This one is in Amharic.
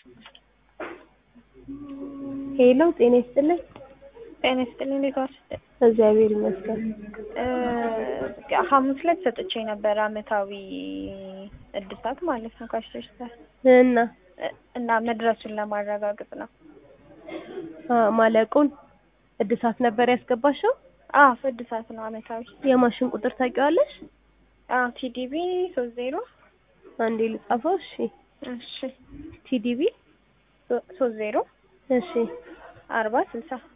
ሄሎ ጤና ይስጥልኝ። ጤና ይስጥልኝ። እንዴት ዋልሽ? እግዚአብሔር ይመስገን። ሐሙስ ዕለት ሰጥቼ ነበር አመታዊ እድሳት ማለት ነው ካሽቶች እና እና መድረሱን ለማረጋገጥ ነው። አ ማለቁን እድሳት ነበር ያስገባሽው? አዎ እድሳት ነው አመታዊ። የማሽን ቁጥር ታውቂዋለሽ? አዎ ቲዲቢ ሶስት ዜሮ አንዴ ልጻፈው። እሺ እሺ ቲዲቢ ሶስት ዜሮ እሺ አርባ ስልሳ